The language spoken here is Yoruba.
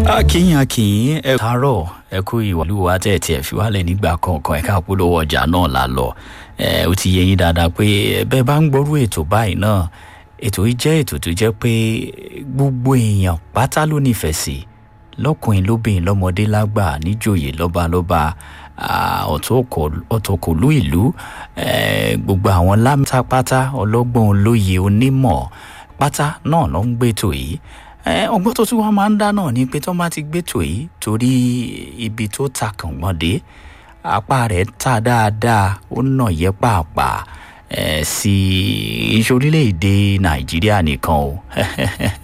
akínyìn akínyìn ẹ káàárọ̀ ẹ kú ìwàlúwa tẹ̀ tiẹ̀ fi wálẹ̀ nígbà kọ̀ọ̀kan ẹ̀ka polówó ọjà náà la lọ ẹ ó ti yẹ yín dáadáa pé bẹ́ẹ̀ bá ń gbọ́rú ètò báyìí náà ètò yìí jẹ́ ètò tó jẹ́ pé gbogbo èèyàn pátá ló nífẹ̀ẹ́ sí lọ́kùnrin lóbìnrin lọ́mọdé lágbà níjòyè lọ́balọ́ba ọ̀tọ̀kọ̀lú ìlú gbogbo àwọn lámtápátá ọlọ́gbọ́n olóye onímọ̀ pátá náà ló ń gbètò yìí ọgbọ́n tó tún wá máa ń dá náà ni pé tó bá ti gbètò yìí torí ibi tó ta kàngbọ́n dé apá rẹ̀ ta dáadáa ó nà yẹ pàápàá sí iṣẹ́ orílẹ̀-èdè nàìjíríà nìkan o